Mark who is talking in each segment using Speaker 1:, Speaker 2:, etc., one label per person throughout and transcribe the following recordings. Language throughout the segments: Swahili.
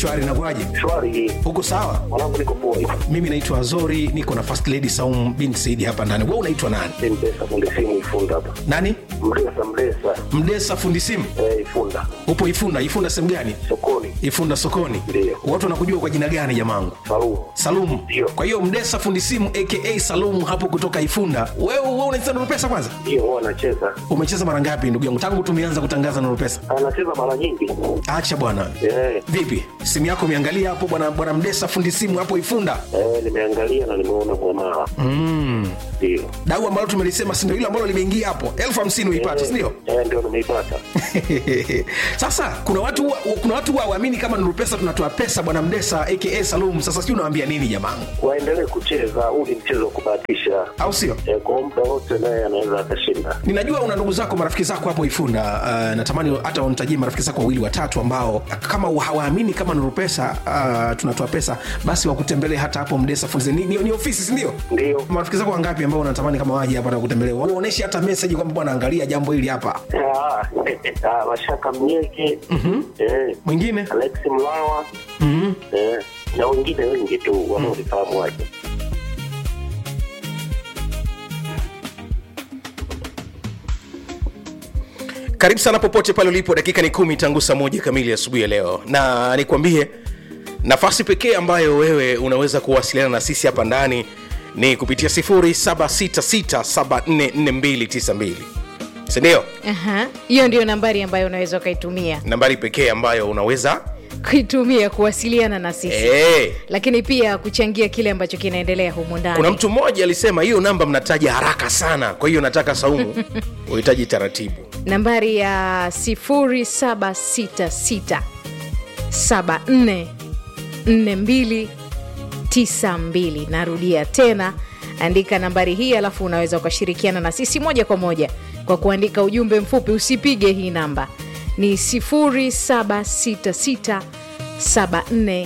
Speaker 1: shwari nakuaje
Speaker 2: Shwari,
Speaker 1: huko sawa
Speaker 2: mwanangu, niko poa hivi.
Speaker 1: mimi naitwa azori niko na first lady saum bin saidi hapa ndani we unaitwa nani
Speaker 2: Ni Mdesa fundi simu Ifunda hapa.
Speaker 1: nani
Speaker 2: Mdesa Mdesa
Speaker 1: mdesa fundi simu
Speaker 2: eh, Ifunda
Speaker 1: upo ifunda ifunda sehemu gani
Speaker 2: sokoni
Speaker 1: ifunda sokoni
Speaker 2: Ndiyo.
Speaker 1: watu wanakujua kwa jina gani jamangu
Speaker 2: Salumu.
Speaker 1: salumu
Speaker 2: Ndiyo.
Speaker 1: kwa hiyo mdesa fundi simu aka salumu hapo kutoka ifunda wewe wewe unacheza nurupesa kwanza
Speaker 2: Ndio huwa anacheza,
Speaker 1: umecheza mara ngapi ndugu yangu tangu tumeanza kutangaza nurupesa
Speaker 2: anacheza mara nyingi
Speaker 1: acha bwana
Speaker 2: eh,
Speaker 1: vipi simu yako umeangalia hapo bwana bwana mdesa fundi simu hapo ifunda
Speaker 2: eh, nimeangalia na nimeona mwamala
Speaker 1: mm.
Speaker 2: ndio
Speaker 1: dau ambalo tumelisema sindo hilo ambalo limeingia hapo elfu hamsini uipate sindio
Speaker 2: eh, ndio nimeipata.
Speaker 1: sasa kuna watu wa- kuna watu waamini kama nurupesa tunatoa pesa bwana mdesa aka salum sasa sijui unawambia nini jamangu
Speaker 2: Waendelee kucheza, huu ni mchezo wa kubahatisha
Speaker 1: au sio
Speaker 2: eh, kwa muda wote naye anaweza akashinda.
Speaker 1: ninajua una ndugu zako marafiki zako hapo ifunda uh, natamani hata unitajie marafiki zako wawili watatu ambao kama hawaamini kama nurupesa uh, tunatoa pesa basi wakutembelee hata hapo mdesa funze ni, ni, ni ofisi sindio
Speaker 2: Ndio
Speaker 1: marafiki zako wangapi ambao unatamani kama waje hapa na kutembelee waoneshe hata meseji kwamba bwana angalia jambo hili hapa
Speaker 2: Ah, ah, Mashaka Mnyeki eh,
Speaker 1: mwingine
Speaker 2: Alex Mlawa
Speaker 1: mm-hmm.
Speaker 2: eh, na wengine wengi tu wanaolifahamu wake.
Speaker 1: karibu sana popote pale ulipo dakika ni kumi tangu saa moja kamili asubuhi ya leo na nikwambie nafasi pekee ambayo wewe unaweza kuwasiliana na sisi hapa ndani ni kupitia 766744292 sindio
Speaker 3: Aha, hiyo ndio nambari ambayo unaweza ukaitumia
Speaker 1: nambari pekee ambayo unaweza
Speaker 3: kuitumia kuwasiliana na sisi
Speaker 1: hey.
Speaker 3: lakini pia kuchangia kile ambacho kinaendelea humu ndani
Speaker 1: kuna mtu mmoja alisema hiyo namba mnataja haraka sana kwa hiyo nataka saumu uhitaji taratibu
Speaker 3: nambari ya 0766 74 42 92 narudia tena andika nambari hii alafu unaweza ukashirikiana na sisi moja kwa moja kwa kuandika ujumbe mfupi usipige hii namba ni 0766 74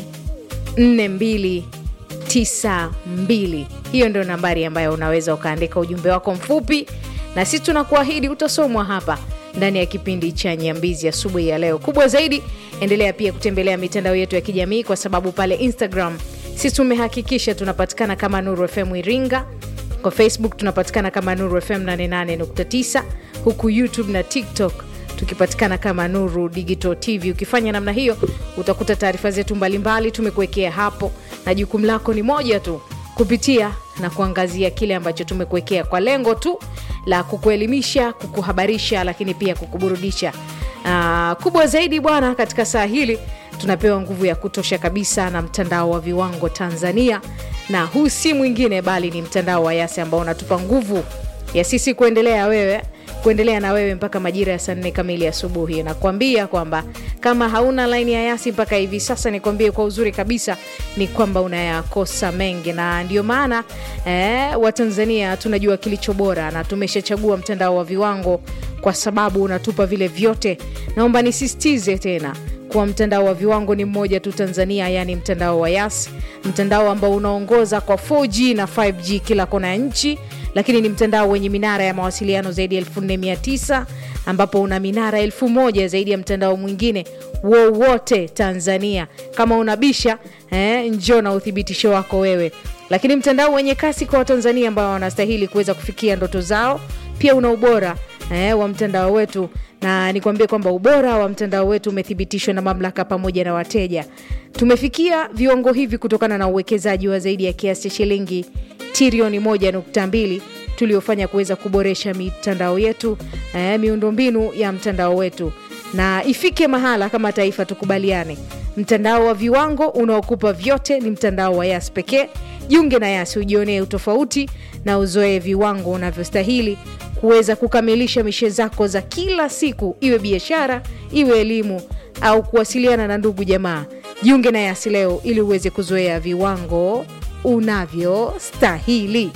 Speaker 3: 4292 hiyo ndio nambari ambayo unaweza ukaandika ujumbe wako mfupi na sisi tunakuahidi utasomwa hapa ndani ya kipindi cha nyambizi asubuhi ya leo kubwa zaidi endelea pia kutembelea mitandao yetu ya kijamii kwa sababu pale instagram sisi tumehakikisha tunapatikana kama nuru fm iringa kwa facebook tunapatikana kama nuru fm 88.9 huku youtube na tiktok tukipatikana kama nuru digital tv ukifanya namna hiyo utakuta taarifa zetu mbalimbali tumekuwekea hapo na jukumu lako ni moja tu kupitia na kuangazia kile ambacho tumekuwekea kwa lengo tu la kukuelimisha kukuhabarisha lakini pia kukuburudisha uh, kubwa zaidi bwana katika saa hili tunapewa nguvu ya kutosha kabisa na mtandao wa viwango tanzania na huu si mwingine bali ni mtandao wa yasi ambao unatupa nguvu ya sisi kuendelea wewe kuendelea na wewe mpaka majira ya saa nne kamili asubuhi nakuambia kwamba kama hauna laini ya yasi mpaka hivi sasa nikwambie kwa uzuri kabisa ni kwamba unayakosa mengi na ndio maana eh, watanzania tunajua kilicho bora na tumeshachagua mtandao wa viwango kwa sababu unatupa vile vyote naomba nisisitize tena kuwa mtandao wa viwango ni mmoja tu tanzania yaani mtandao wa yas mtandao ambao unaongoza kwa 4g na 5g kila kona ya nchi lakini ni mtandao wenye minara ya mawasiliano zaidi ya 49 ambapo una minara elfu moja zaidi ya mtandao mwingine wowote tanzania kama unabisha eh, njoo na uthibitisho wako wewe lakini mtandao wenye kasi kwa watanzania ambao wanastahili kuweza kufikia ndoto zao pia una ubora eh, wa mtandao wetu na nikwambie kwamba ubora wa mtandao wetu umethibitishwa na mamlaka pamoja na wateja tumefikia viwango hivi kutokana na uwekezaji wa zaidi ya kiasi cha shilingi trilioni 1.2 tuliofanya kuweza kuboresha mitandao yetu eh, miundombinu ya mtandao wetu na ifike mahala kama taifa tukubaliane mtandao wa viwango unaokupa vyote ni mtandao wa yas pekee jiunge na yas ujionee utofauti na uzoee viwango unavyostahili kuweza kukamilisha mishe zako za kila siku iwe biashara iwe elimu au kuwasiliana na ndugu jamaa jiunge na yasi leo ili uweze kuzoea viwango unavyostahili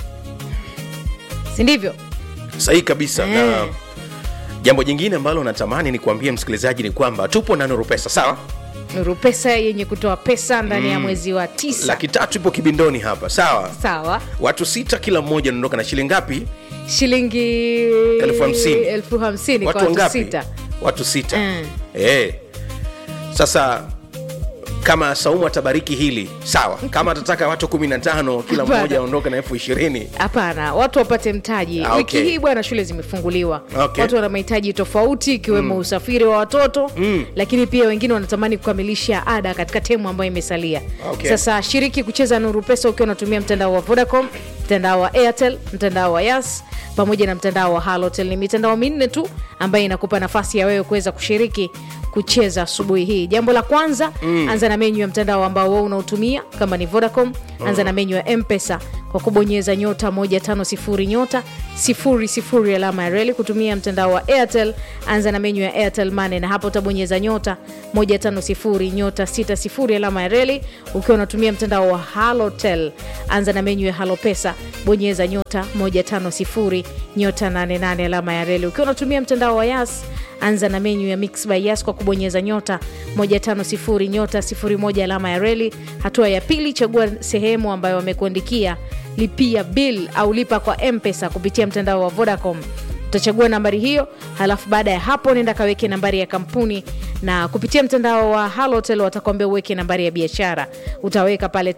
Speaker 3: sindivyo
Speaker 1: sahihi kabisa
Speaker 3: Eh.
Speaker 1: na jambo jingine ambalo natamani nikuambie msikilizaji ni kwamba tupo na nuru pesa sawa
Speaker 3: nuru pesa yenye kutoa pesa ndani ya mwezi wa tisa
Speaker 1: laki tatu ipo kibindoni hapa sawa
Speaker 3: sawa
Speaker 1: watu sita kila mmoja anaondoka na shilingi ngapi
Speaker 3: shilingi
Speaker 1: Elfu hamsini.
Speaker 3: elfu hamsini kwa
Speaker 1: watu
Speaker 3: watu
Speaker 1: wangapi
Speaker 3: sita
Speaker 1: watu sita
Speaker 3: Mm.
Speaker 1: eh. sasa kama saumu atabariki hili sawa kama atataka watu 15 kila
Speaker 3: Hapana.
Speaker 1: mmoja aondoke na elfu ishirini
Speaker 3: hapana watu wapate mtaji
Speaker 1: Ah,
Speaker 3: wiki
Speaker 1: okay.
Speaker 3: hii bwana shule zimefunguliwa
Speaker 1: Okay.
Speaker 3: watu wana mahitaji tofauti ikiwemo usafiri wa watoto mm. lakini pia wengine wanatamani kukamilisha ada katika temu ambayo imesalia
Speaker 1: Okay.
Speaker 3: sasa shiriki kucheza nuru pesa ukiwa unatumia mtandao wa vodacom mtandao wa airtel mtandao wa yas pamoja na mtandao wa halotel ni mitandao minne tu ambayo inakupa nafasi ya wewe kuweza kushiriki kucheza asubuhi hii jambo la kwanza mm. anza na menyu ya mtandao ambao wewe unaotumia kama ni vodacom anza na menyu ya mpesa kwa kubonyeza nyota 150 nyota 00 alama ya reli kutumia mtandao wa airtel anza na menyu ya airtel mane na hapo utabonyeza nyota 150 nyota 60 alama ya reli ukiwa unatumia mtandao wa halotel anza na menyu ya halopesa bonyeza nyota 150 nyota 88 alama ya reli ukiwa unatumia mtandao wa yas anza na menyu ya mix by yas kwa kubonyeza nyota 150 nyota 01 alama ya reli hatua ya pili chagua sehemu ambayo wamekuandikia lipia bill au lipa kwa mpesa kupitia mtandao wa vodacom utachagua nambari hiyo halafu baada ya hapo nenda kaweke nambari ya kampuni na kupitia mtandao wa halotel watakwambia uweke nambari ya biashara utaweka pale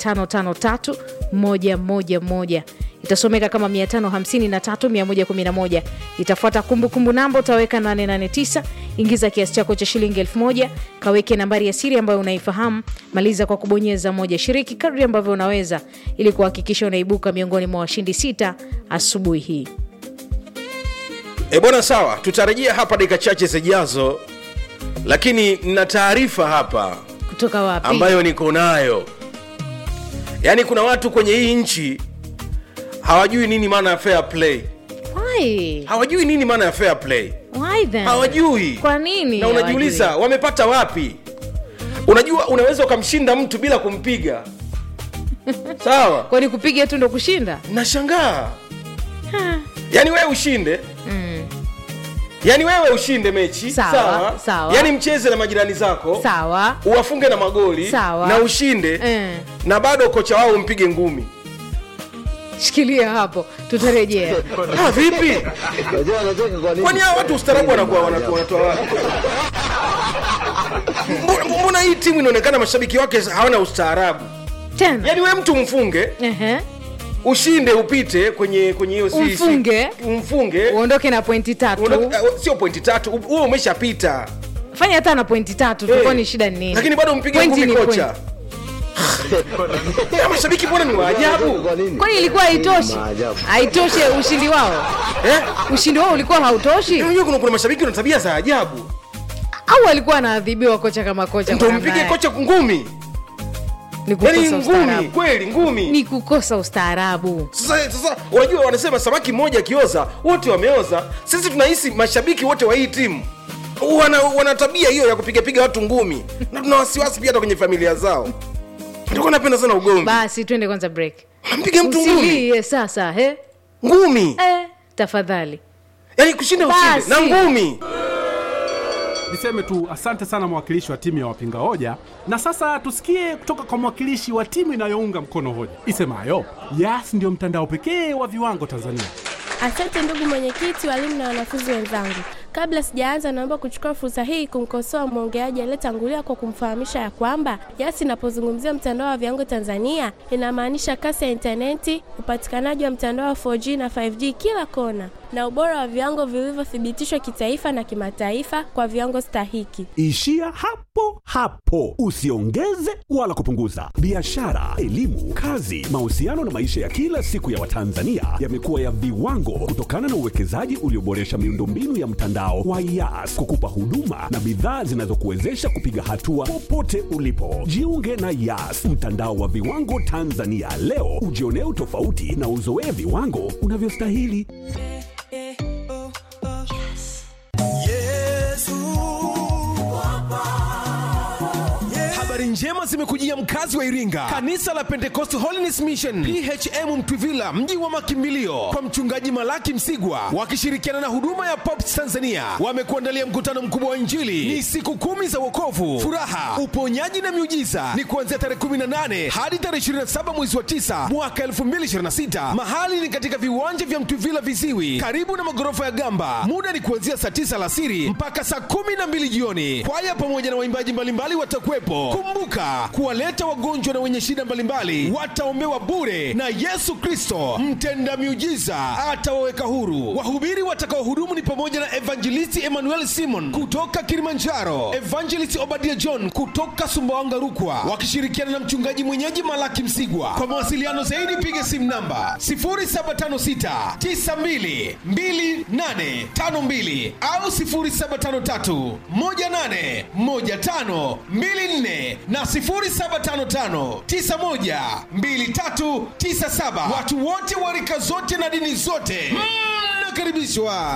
Speaker 3: 553111 itasomeka kama 553111 itafuata kumbukumbu namba utaweka 889 ingiza kiasi chako cha shilingi 1000 kaweke nambari ya siri ambayo unaifahamu maliza kwa kubonyeza moja shiriki kadri ambavyo unaweza ili kuhakikisha unaibuka miongoni mwa washindi sita asubuhi hii
Speaker 1: e bwana sawa tutarejea hapa dakika chache zijazo lakini na taarifa hapa
Speaker 3: kutoka wapi
Speaker 1: ambayo niko nayo yaani kuna watu kwenye hii nchi hawajui nini maana ya fair play
Speaker 3: Why?
Speaker 1: hawajui nini maana ya fair play
Speaker 3: Why then?
Speaker 1: hawajui
Speaker 3: kwa nini
Speaker 1: na unajiuliza
Speaker 3: hawajui?
Speaker 1: wamepata wapi unajua unaweza ukamshinda mtu bila kumpiga sawa
Speaker 3: kwani kupiga tu ndo kushinda
Speaker 1: nashangaa yaani wewe ushinde yaani wewe ushinde mechi
Speaker 3: Sawa, sawa.
Speaker 1: yaani mcheze na majirani zako
Speaker 3: sawa
Speaker 1: uwafunge na magoli
Speaker 3: Sawa.
Speaker 1: na ushinde
Speaker 3: Eh.
Speaker 1: na bado kocha wao umpige ngumi
Speaker 3: shikilia hapo tutarejea
Speaker 1: ah, vipi
Speaker 4: Unajua anacheka kwa nini?
Speaker 1: kwani hawa watu ustaarabu wanakuwa wanatoa wanatoa wapi Mbona- mbona hii timu inaonekana mashabiki wake hawana ustaarabu
Speaker 3: tena
Speaker 1: yaani we mtu mfunge
Speaker 3: Ehe.
Speaker 1: ushinde upite kwenye kwenye hiyo si- si-
Speaker 3: Umfunge.
Speaker 1: umfunge
Speaker 3: uondoke na pointi tatu
Speaker 1: Uondoke- eh, sio pointi tatu huo umeshapita
Speaker 3: fanya hata na pointi tatu
Speaker 1: Eh,
Speaker 3: tukoni shida ni nini
Speaker 1: lakini bado mpige
Speaker 3: Pointi
Speaker 1: ngumi
Speaker 3: ni
Speaker 1: kocha Ya, mashabiki mbona ni waajabu
Speaker 4: Kwa nini?
Speaker 3: kwani ilikuwa haitoshi
Speaker 4: Maajabu.
Speaker 3: haitoshe ushindi wao
Speaker 1: eh?
Speaker 3: ushindi wao ulikuwa hautoshi
Speaker 1: unajua kuna, kuna mashabiki wana tabia za ajabu
Speaker 3: au alikuwa anaadhibiwa kocha kama kocha
Speaker 1: ndo
Speaker 3: kwa namna
Speaker 1: mpige
Speaker 3: yake?
Speaker 1: kocha ngumi
Speaker 3: ni
Speaker 1: yani
Speaker 3: kukosa
Speaker 1: ngumi
Speaker 3: ustaarabu
Speaker 1: kweli ngumi
Speaker 3: ni kukosa ustaarabu
Speaker 1: sasa sasa unajua wanasema samaki mmoja akioza wote wameoza sisi tunahisi mashabiki wote wa hii timu wana, wana tabia hiyo ya kupigapiga watu ngumi na tuna wasiwasi pia hata kwenye familia zao ndio napenda sana ugomvi
Speaker 3: basi twende kwanza break
Speaker 1: nampiga mtu ngumi
Speaker 3: usilie sasa he
Speaker 1: ngumi
Speaker 3: eh, tafadhali
Speaker 1: yaani kushinda ushinde na
Speaker 3: Basi.
Speaker 1: ngumi
Speaker 5: Niseme tu asante sana mwakilishi wa timu ya wapinga hoja, na sasa tusikie kutoka kwa mwakilishi wa timu inayounga mkono hoja isemayo Yas ndio mtandao pekee wa viwango Tanzania.
Speaker 6: Asante ndugu mwenyekiti, walimu na wanafunzi wenzangu. Kabla sijaanza, naomba kuchukua fursa hii kumkosoa mwongeaji aliyetangulia kwa kumfahamisha ya kwamba Yas inapozungumzia mtandao wa viwango Tanzania inamaanisha kasi ya intaneti, upatikanaji wa mtandao wa 4G na 5G kila kona, na ubora wa viwango vilivyothibitishwa kitaifa na kimataifa kwa viwango stahiki.
Speaker 7: Ishia hapo hapo, usiongeze wala kupunguza. Biashara, elimu, kazi, mahusiano na maisha ya kila siku ya Watanzania yamekuwa ya viwango kutokana na uwekezaji ulioboresha miundombinu ya mtandao wa Yas kukupa huduma na bidhaa zinazokuwezesha kupiga hatua popote ulipo. Jiunge na Yas, mtandao wa viwango Tanzania leo, ujionee utofauti na uzoee viwango unavyostahili.
Speaker 8: habari njema zimekujia mkazi wa iringa kanisa la pentecost holiness mission phm mtwivila mji wa makimbilio kwa mchungaji malaki msigwa wakishirikiana na huduma ya pops tanzania wamekuandalia mkutano mkubwa wa injili ni siku kumi za wokovu furaha uponyaji na miujiza ni kuanzia tarehe 18 hadi tarehe 27 mwezi wa 9 mwaka 2026 mahali ni katika viwanja vya mtwivila viziwi karibu na magorofa ya gamba muda ni kuanzia saa 9 alasiri mpaka saa 12 jioni kwaya pamoja na waimbaji mbalimbali watakuwepo kumbuka kumbuka kuwaleta wagonjwa na wenye shida mbalimbali wataombewa bure na yesu kristo mtenda miujiza atawaweka huru wahubiri watakaohudumu ni pamoja na evangelisti emmanuel simon kutoka kilimanjaro evangelist obadia john kutoka sumbawanga rukwa wakishirikiana na mchungaji mwenyeji malaki msigwa kwa mawasiliano zaidi piga simu namba 0756 92 2852 au 0753 18 15 24 na 0755 91 2397. Watu wote wa rika zote na dini zote mnakaribishwa.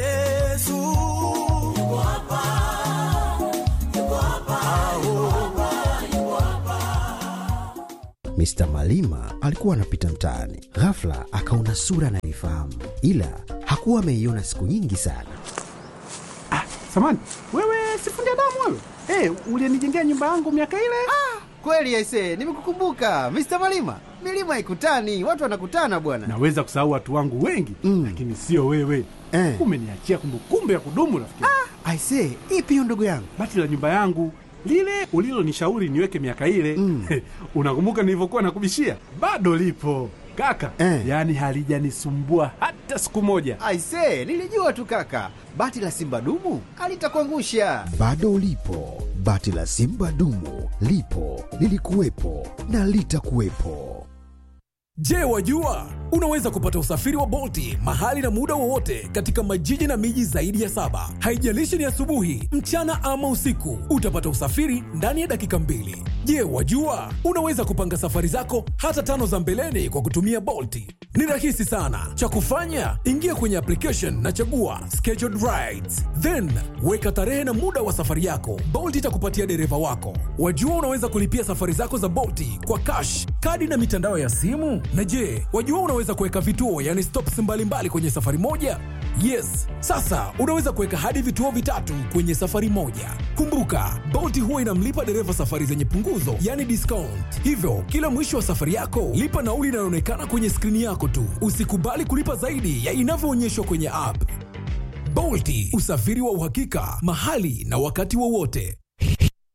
Speaker 9: Mr. Malima alikuwa anapita mtaani, ghafla akaona sura anayoifahamu, ila hakuwa ameiona siku nyingi sana.
Speaker 5: Samani, wewe sifundi damu wewe? Hey, ulienijengea nyumba yangu miaka ile?
Speaker 10: Kweli aise, nimekukumbuka Mr. Malima. Milima haikutani, watu wanakutana bwana.
Speaker 5: Naweza kusahau watu wangu wengi mm. lakini sio wewe
Speaker 10: Eh.
Speaker 5: umeniachia kumbukumbu ya kudumu rafiki.
Speaker 10: Aise, ipi hiyo ndugu yangu?
Speaker 5: Bati la nyumba yangu lile ulilonishauri niweke miaka ile mm. unakumbuka nilivyokuwa nakubishia? Bado lipo kaka
Speaker 10: Eh.
Speaker 5: yaani halijanisumbua hata siku moja.
Speaker 10: Aise, nilijua tu kaka, bati la simba dumu alitakuangusha.
Speaker 9: Bado lipo bati la Simba dumu, lipo lilikuwepo na litakuwepo.
Speaker 11: Je, wajua unaweza kupata usafiri wa Bolti mahali na muda wowote katika majiji na miji zaidi ya saba. Haijalishi ni asubuhi, mchana ama usiku, utapata usafiri ndani ya dakika mbili. Je, wajua unaweza kupanga safari zako hata tano za mbeleni kwa kutumia Bolti? Ni rahisi sana. Cha kufanya, ingia kwenye application na chagua scheduled rides, then weka tarehe na muda wa safari yako. Bolt itakupatia dereva wako. Wajua unaweza kulipia safari zako za Bolti kwa cash, kadi na mitandao ya simu. Na je, wajua unaweza kuweka vituo, yani stops mbalimbali kwenye safari moja? Yes, sasa unaweza kuweka hadi vituo vitatu kwenye safari moja. Kumbuka, Bolt huwa inamlipa dereva safari zenye punguzo, yani discount. Hivyo kila mwisho wa safari yako lipa nauli inayoonekana kwenye skrini yako tu. Usikubali kulipa zaidi ya inavyoonyeshwa kwenye app. Bolti, usafiri wa uhakika mahali na wakati wowote.